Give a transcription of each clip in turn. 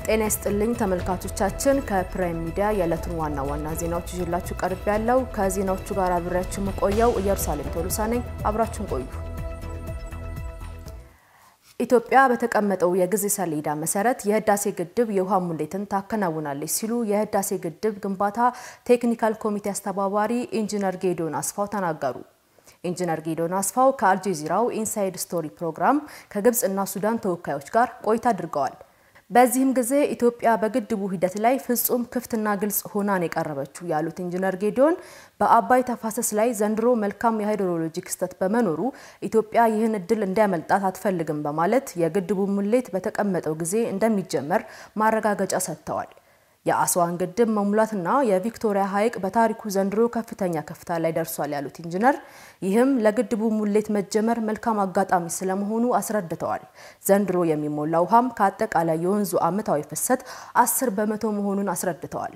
ጤና ይስጥልኝ ተመልካቾቻችን፣ ከፕራይም ሚዲያ የዕለቱን ዋና ዋና ዜናዎች ይዤላችሁ ቀርብ ያለው ከዜናዎቹ ጋር አብሬያችሁ የምቆየው ኢየሩሳሌም ቶሎሳ ነኝ። አብራችሁን ቆዩ። ኢትዮጵያ በተቀመጠው የጊዜ ሰሌዳ መሰረት የህዳሴ ግድብ የውሃ ሙሌትን ታከናውናለች ሲሉ የህዳሴ ግድብ ግንባታ ቴክኒካል ኮሚቴ አስተባባሪ ኢንጂነር ጌዶን አስፋው ተናገሩ። ኢንጂነር ጌዶን አስፋው ከአልጀዚራው ኢንሳይድ ስቶሪ ፕሮግራም ከግብፅና ሱዳን ተወካዮች ጋር ቆይታ አድርገዋል። በዚህም ጊዜ ኢትዮጵያ በግድቡ ሂደት ላይ ፍጹም ክፍትና ግልጽ ሆናን የቀረበችው ያሉት ኢንጂነር ጌዲዮን በአባይ ተፋሰስ ላይ ዘንድሮ መልካም የሃይድሮሎጂ ክስተት በመኖሩ ኢትዮጵያ ይህን እድል እንዲያመልጣት አትፈልግም በማለት የግድቡ ሙሌት በተቀመጠው ጊዜ እንደሚጀመር ማረጋገጫ ሰጥተዋል። የአስዋን ግድብ መሙላትና የቪክቶሪያ ሐይቅ በታሪኩ ዘንድሮ ከፍተኛ ከፍታ ላይ ደርሷል ያሉት ኢንጂነር ይህም ለግድቡ ሙሌት መጀመር መልካም አጋጣሚ ስለመሆኑ አስረድተዋል። ዘንድሮ የሚሞላ ውሃም ከአጠቃላይ የወንዙ ዓመታዊ ፍሰት አስር በመቶ መሆኑን አስረድተዋል።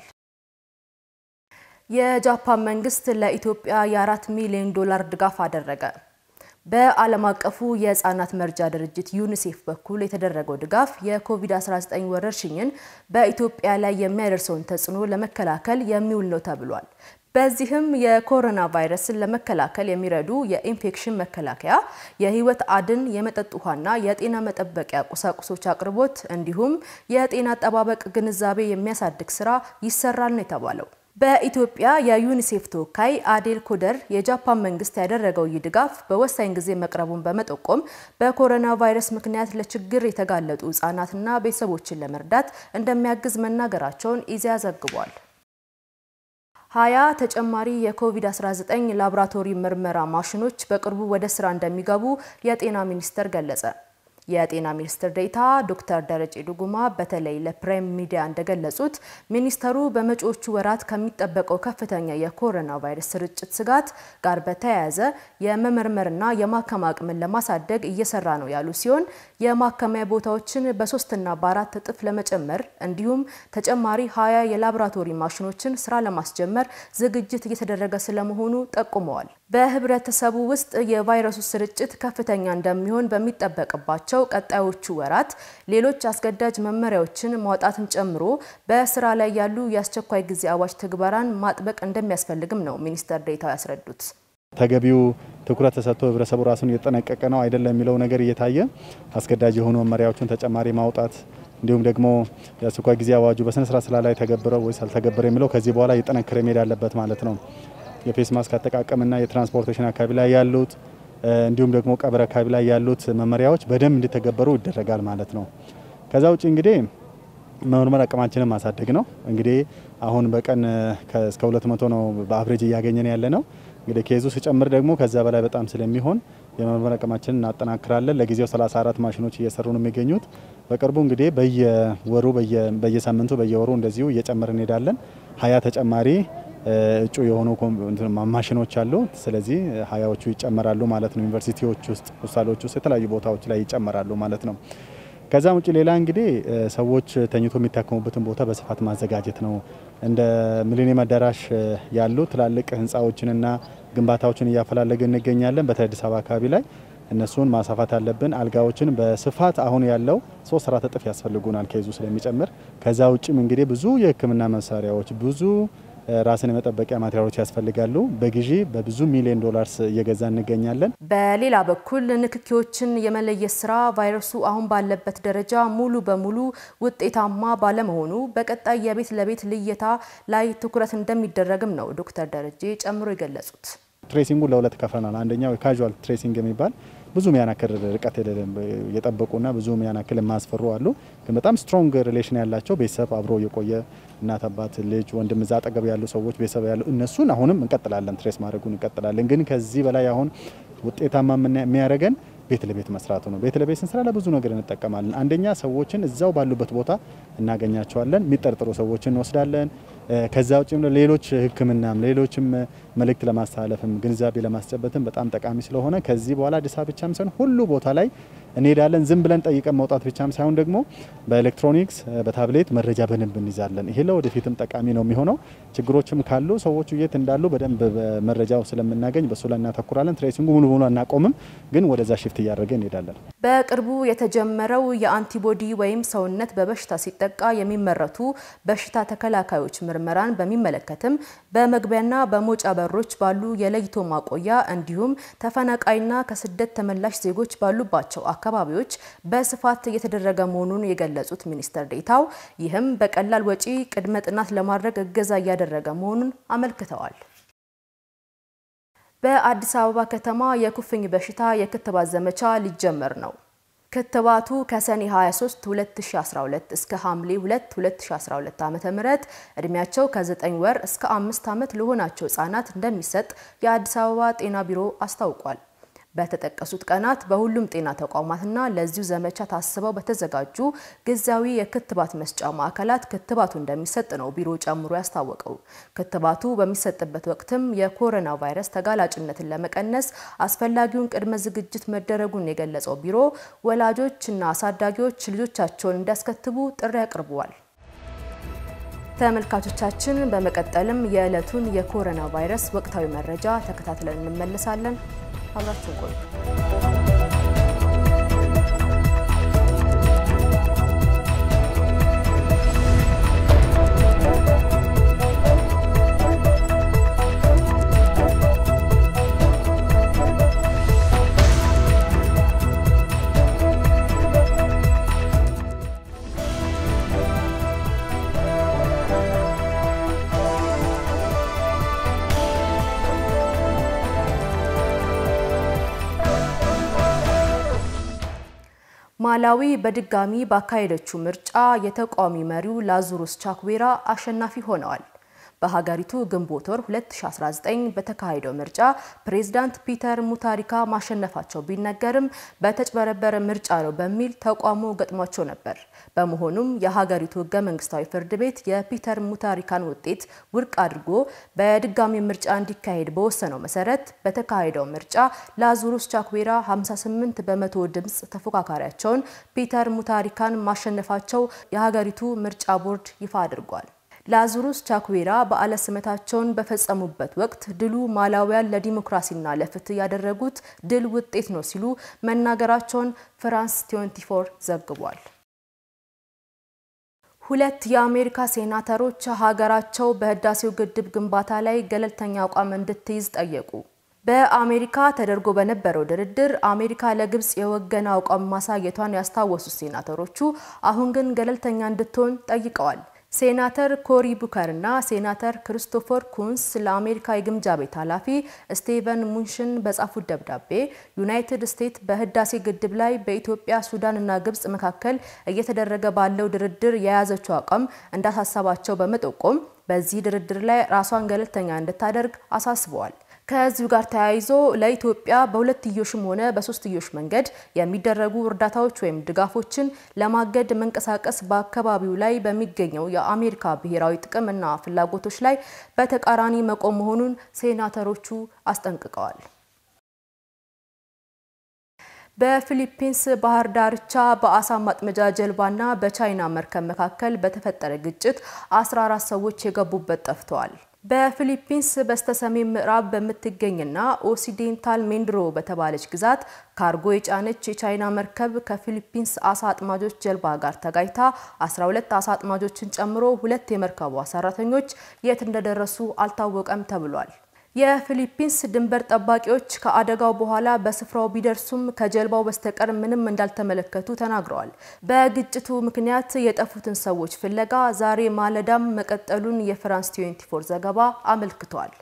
የጃፓን መንግስት ለኢትዮጵያ የአራት ሚሊዮን ዶላር ድጋፍ አደረገ። በዓለም አቀፉ የህፃናት መርጃ ድርጅት ዩኒሴፍ በኩል የተደረገው ድጋፍ የኮቪድ-19 ወረርሽኝን በኢትዮጵያ ላይ የሚያደርሰውን ተጽዕኖ ለመከላከል የሚውል ነው ተብሏል። በዚህም የኮሮና ቫይረስን ለመከላከል የሚረዱ የኢንፌክሽን መከላከያ፣ የህይወት አድን የመጠጥ ውሃና የጤና መጠበቂያ ቁሳቁሶች አቅርቦት እንዲሁም የጤና አጠባበቅ ግንዛቤ የሚያሳድግ ስራ ይሰራል ነው የተባለው። በኢትዮጵያ የዩኒሴፍ ተወካይ አዴል ኮደር የጃፓን መንግስት ያደረገው ይህ ድጋፍ በወሳኝ ጊዜ መቅረቡን በመጠቆም በኮሮና ቫይረስ ምክንያት ለችግር የተጋለጡ ህጻናትና ቤተሰቦችን ለመርዳት እንደሚያግዝ መናገራቸውን ኢዜአ ዘግቧል። ሀያ ተጨማሪ የኮቪድ-19 ላቦራቶሪ ምርመራ ማሽኖች በቅርቡ ወደ ስራ እንደሚገቡ የጤና ሚኒስቴር ገለጸ። የጤና ሚኒስትር ዴኤታ ዶክተር ደረጀ ዱጉማ በተለይ ለፕራይም ሚዲያ እንደገለጹት ሚኒስተሩ በመጪዎቹ ወራት ከሚጠበቀው ከፍተኛ የኮሮና ቫይረስ ስርጭት ስጋት ጋር በተያያዘ የመመርመርና የማከም አቅምን ለማሳደግ እየሰራ ነው ያሉ ሲሆን የማከሚያ ቦታዎችን በሶስትና በአራት እጥፍ ለመጨመር እንዲሁም ተጨማሪ ሀያ የላቦራቶሪ ማሽኖችን ስራ ለማስጀመር ዝግጅት እየተደረገ ስለመሆኑ ጠቁመዋል። በህብረተሰቡ ውስጥ የቫይረሱ ስርጭት ከፍተኛ እንደሚሆን በሚጠበቅባቸው ቀጣዮቹ ወራት ሌሎች አስገዳጅ መመሪያዎችን ማውጣትን ጨምሮ በስራ ላይ ያሉ የአስቸኳይ ጊዜ አዋጅ ትግበራን ማጥበቅ እንደሚያስፈልግም ነው ሚኒስትር ዴኤታው ያስረዱት። ተገቢው ትኩረት ተሰጥቶ ህብረተሰቡ ራሱን እየጠነቀቀ ነው አይደለም የሚለው ነገር እየታየ አስገዳጅ የሆኑ መመሪያዎችን ተጨማሪ ማውጣት እንዲሁም ደግሞ የአስቸኳይ ጊዜ አዋጁ በስነ ስርዓት ስራ ላይ ተገብረው ወይስ አልተገበረ የሚለው ከዚህ በኋላ እየጠነከረ መሄድ አለበት ማለት ነው። የፌስ ማስክ አጠቃቀምና የትራንስፖርቴሽን አካባቢ ላይ ያሉት እንዲሁም ደግሞ ቀብር አካባቢ ላይ ያሉት መመሪያዎች በደንብ እንዲተገበሩ ይደረጋል ማለት ነው። ከዛ ውጭ እንግዲህ መመርመር አቅማችንን ማሳደግ ነው። እንግዲህ አሁን በቀን እስከ 200 ነው በአቭሬጅ እያገኘን ያለ ነው። እንግዲህ ኬዙ ሲጨምር ደግሞ ከዛ በላይ በጣም ስለሚሆን የመመርመር አቅማችንን እናጠናክራለን። ለጊዜው 34 ማሽኖች እየሰሩ ነው የሚገኙት። በቅርቡ እንግዲህ በየወሩ በየሳምንቱ በየወሩ እንደዚሁ እየጨመር እንሄዳለን። ሀያ ተጨማሪ እጩ የሆኑ ማሽኖች አሉ። ስለዚህ ሀያዎቹ ይጨመራሉ ማለት ነው። ዩኒቨርሲቲዎች ውስጥ ሆስፒታሎች ውስጥ የተለያዩ ቦታዎች ላይ ይጨመራሉ ማለት ነው። ከዛም ውጭ ሌላ እንግዲህ ሰዎች ተኝቶ የሚታከሙበትን ቦታ በስፋት ማዘጋጀት ነው። እንደ ሚሊኒየም አዳራሽ ያሉ ትላልቅ ህንፃዎችንና ግንባታዎችን እያፈላለግን እንገኛለን። በተለይ አዲስ አበባ አካባቢ ላይ እነሱን ማስፋፋት አለብን። አልጋዎችን በስፋት አሁን ያለው ሶስት አራት እጥፍ ያስፈልጉናል ከይዙ ስለሚጨምር። ከዛ ውጭም እንግዲህ ብዙ የህክምና መሳሪያዎች ብዙ ራስን የመጠበቂያ ማቴሪያሎች ያስፈልጋሉ። በግዢ በብዙ ሚሊዮን ዶላርስ እየገዛ እንገኛለን። በሌላ በኩል ንክኪዎችን የመለየት ስራ ቫይረሱ አሁን ባለበት ደረጃ ሙሉ በሙሉ ውጤታማ ባለመሆኑ በቀጣይ የቤት ለቤት ልየታ ላይ ትኩረት እንደሚደረግም ነው ዶክተር ደረጀ ጨምሮ የገለጹት። ትሬሲንጉ ለሁለት ከፍለናል። አንደኛው የካዥዋል ትሬሲንግ የሚባል ብዙ ሚያናክል ርቀት የጠበቁና ብዙ ሚያናክል የማያስፈሩ አሉ። ግን በጣም ስትሮንግ ሪሌሽን ያላቸው ቤተሰብ አብሮ የቆየ እናት፣ አባት፣ ልጅ፣ ወንድም እዛ አጠገብ ያሉ ሰዎች ቤተሰብ ያሉ እነሱን አሁንም እንቀጥላለን፣ ትሬስ ማድረጉን እንቀጥላለን። ግን ከዚህ በላይ አሁን ውጤታማ የሚያደርገን ቤት ለቤት መስራቱ ነው። ቤት ለቤት ስንሰራ ለብዙ ነገር እንጠቀማለን። አንደኛ ሰዎችን እዛው ባሉበት ቦታ እናገኛቸዋለን። የሚጠርጥሩ ሰዎችን እንወስዳለን። ከዛ ውጭ ሌሎች ሕክምናም ሌሎችም መልእክት ለማስተላለፍም ግንዛቤ ለማስጨበትም በጣም ጠቃሚ ስለሆነ ከዚህ በኋላ አዲስ አበባ ብቻም ሳይሆን ሁሉ ቦታ ላይ እንሄዳለን። ዝም ብለን ጠይቀን መውጣት ብቻም ሳይሆን ደግሞ በኤሌክትሮኒክስ በታብሌት መረጃ በደንብ እንይዛለን። ይሄ ለወደፊትም ጠቃሚ ነው የሚሆነው። ችግሮችም ካሉ ሰዎቹ የት እንዳሉ በደንብ መረጃው ስለምናገኝ በሱ ላይ እናተኩራለን። ትሬሲንጉ ሙሉ ሙሉ አናቆምም፣ ግን ወደዛ ሽፍት እያደረገ እንሄዳለን። በቅርቡ የተጀመረው የአንቲቦዲ ወይም ሰውነት በበሽታ ሲጠቃ የሚመረቱ በሽታ ተከላካዮች ምርመራን በሚመለከትም በመግቢያና በመውጫ በሮች ባሉ የለይቶ ማቆያ እንዲሁም ተፈናቃይና ከስደት ተመላሽ ዜጎች ባሉባቸው አካባቢዎች በስፋት እየተደረገ መሆኑን የገለጹት ሚኒስትር ዴኤታው ይህም በቀላል ወጪ ቅድመ ጥናት ለማድረግ እገዛ እያደረገ መሆኑን አመልክተዋል። በአዲስ አበባ ከተማ የኩፍኝ በሽታ የክትባት ዘመቻ ሊጀመር ነው። ክትባቱ ከሰኔ 23 2012 እስከ ሐምሌ 2 2012 ዓ.ም እድሜያቸው ከ9 ወር እስከ 5 ዓመት ለሆናቸው ህጻናት እንደሚሰጥ የአዲስ አበባ ጤና ቢሮ አስታውቋል። በተጠቀሱት ቀናት በሁሉም ጤና ተቋማትና ለዚሁ ዘመቻ ታስበው በተዘጋጁ ጊዜያዊ የክትባት መስጫ ማዕከላት ክትባቱ እንደሚሰጥ ነው ቢሮ ጨምሮ ያስታወቀው። ክትባቱ በሚሰጥበት ወቅትም የኮሮና ቫይረስ ተጋላጭነትን ለመቀነስ አስፈላጊውን ቅድመ ዝግጅት መደረጉን የገለጸው ቢሮ ወላጆችና አሳዳጊዎች ልጆቻቸውን እንዲያስከትቡ ጥሪ አቅርበዋል። ተመልካቾቻችን በመቀጠልም የዕለቱን የኮሮና ቫይረስ ወቅታዊ መረጃ ተከታትለን እንመለሳለን። አብራችሁን ቆዩ። ማላዊ በድጋሚ ባካሄደችው ምርጫ የተቃዋሚ መሪው ላዙሩስ ቻክዌራ አሸናፊ ሆነዋል። በሀገሪቱ ግንቦት ወር 2019 በተካሄደው ምርጫ ፕሬዝዳንት ፒተር ሙታሪካ ማሸነፋቸው ቢነገርም በተጭበረበረ ምርጫ ነው በሚል ተቃውሞ ገጥሟቸው ነበር። በመሆኑም የሀገሪቱ ሕገ መንግስታዊ ፍርድ ቤት የፒተር ሙታሪካን ውጤት ውድቅ አድርጎ በድጋሚ ምርጫ እንዲካሄድ በወሰነው መሰረት በተካሄደው ምርጫ ላዙሩስ ቻክዌራ 58 በመቶ ድምፅ ተፎካካሪያቸውን ፒተር ሙታሪካን ማሸነፋቸው የሀገሪቱ ምርጫ ቦርድ ይፋ አድርጓል። ላዙሩስ ቻክዌራ በዓለ ሲመታቸውን በፈጸሙበት ወቅት ድሉ ማላዊያን ለዲሞክራሲና ለፍትህ ያደረጉት ድል ውጤት ነው ሲሉ መናገራቸውን ፍራንስ 24 ዘግቧል። ሁለት የአሜሪካ ሴናተሮች ሀገራቸው በህዳሴው ግድብ ግንባታ ላይ ገለልተኛ አቋም እንድትይዝ ጠየቁ። በአሜሪካ ተደርጎ በነበረው ድርድር አሜሪካ ለግብጽ የወገነ አቋም ማሳየቷን ያስታወሱት ሴናተሮቹ አሁን ግን ገለልተኛ እንድትሆን ጠይቀዋል። ሴናተር ኮሪ ቡከር እና ሴናተር ክሪስቶፈር ኩንስ ለአሜሪካ የግምጃ ቤት ኃላፊ ስቴቨን ሙንሽን በጻፉት ደብዳቤ ዩናይትድ ስቴትስ በህዳሴ ግድብ ላይ በኢትዮጵያ፣ ሱዳን እና ግብጽ መካከል እየተደረገ ባለው ድርድር የያዘችው አቋም እንዳሳሰባቸው በመጠቆም በዚህ ድርድር ላይ ራሷን ገለልተኛ እንድታደርግ አሳስበዋል። ከዚሁ ጋር ተያይዞ ለኢትዮጵያ በሁለትዮሽም ሆነ በሶስትዮሽ መንገድ የሚደረጉ እርዳታዎች ወይም ድጋፎችን ለማገድ መንቀሳቀስ በአካባቢው ላይ በሚገኘው የአሜሪካ ብሔራዊ ጥቅምና ፍላጎቶች ላይ በተቃራኒ መቆም መሆኑን ሴናተሮቹ አስጠንቅቀዋል። በፊሊፒንስ ባህር ዳርቻ በአሳ ማጥመጃ ጀልባና በቻይና መርከብ መካከል በተፈጠረ ግጭት 14 ሰዎች የገቡበት ጠፍተዋል። በፊሊፒንስ በስተሰሜን ምዕራብ በምትገኝና ኦሲዴንታል ሜንድሮ በተባለች ግዛት ካርጎ የጫነች የቻይና መርከብ ከፊሊፒንስ አሳ አጥማጆች ጀልባ ጋር ተጋጭታ 12 አሳ አጥማጆችን ጨምሮ ሁለት የመርከቧ ሰራተኞች የት እንደደረሱ አልታወቀም ተብሏል። የፊሊፒንስ ድንበር ጠባቂዎች ከአደጋው በኋላ በስፍራው ቢደርሱም ከጀልባው በስተቀር ምንም እንዳልተመለከቱ ተናግረዋል። በግጭቱ ምክንያት የጠፉትን ሰዎች ፍለጋ ዛሬ ማለዳም መቀጠሉን የፍራንስ 24 ዘገባ አመልክቷል።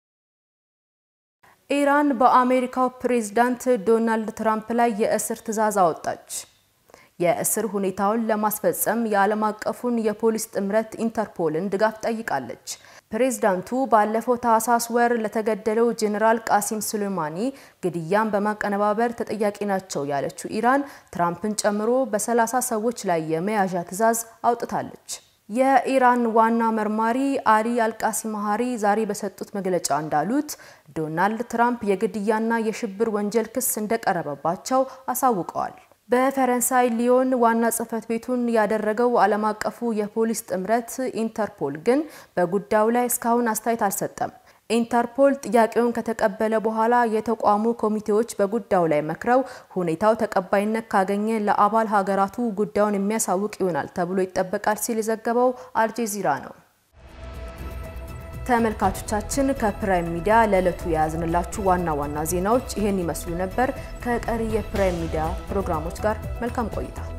ኢራን በአሜሪካው ፕሬዝዳንት ዶናልድ ትራምፕ ላይ የእስር ትዕዛዝ አወጣች። የእስር ሁኔታውን ለማስፈጸም የዓለም አቀፉን የፖሊስ ጥምረት ኢንተርፖልን ድጋፍ ጠይቃለች። ፕሬዝዳንቱ ባለፈው ታህሳስ ወር ለተገደለው ጄኔራል ቃሲም ሱሌማኒ ግድያን በማቀነባበር ተጠያቂ ናቸው ያለችው ኢራን ትራምፕን ጨምሮ በሰላሳ ሰዎች ላይ የመያዣ ትዕዛዝ አውጥታለች። የኢራን ዋና መርማሪ አሊ አልቃሲማሃሪ ዛሬ በሰጡት መግለጫ እንዳሉት ዶናልድ ትራምፕ የግድያና የሽብር ወንጀል ክስ እንደቀረበባቸው አሳውቀዋል። በፈረንሳይ ሊዮን ዋና ጽሕፈት ቤቱን ያደረገው ዓለም አቀፉ የፖሊስ ጥምረት ኢንተርፖል ግን በጉዳዩ ላይ እስካሁን አስተያየት አልሰጠም። ኢንተርፖል ጥያቄውን ከተቀበለ በኋላ የተቋሙ ኮሚቴዎች በጉዳዩ ላይ መክረው ሁኔታው ተቀባይነት ካገኘ ለአባል ሀገራቱ ጉዳዩን የሚያሳውቅ ይሆናል ተብሎ ይጠበቃል ሲል የዘገበው አልጀዚራ ነው። ተመልካቾቻችን ከፕራይም ሚዲያ ለዕለቱ የያዝንላችሁ ዋና ዋና ዜናዎች ይህን ይመስሉ ነበር። ከቀሪ የፕራይም ሚዲያ ፕሮግራሞች ጋር መልካም ቆይታ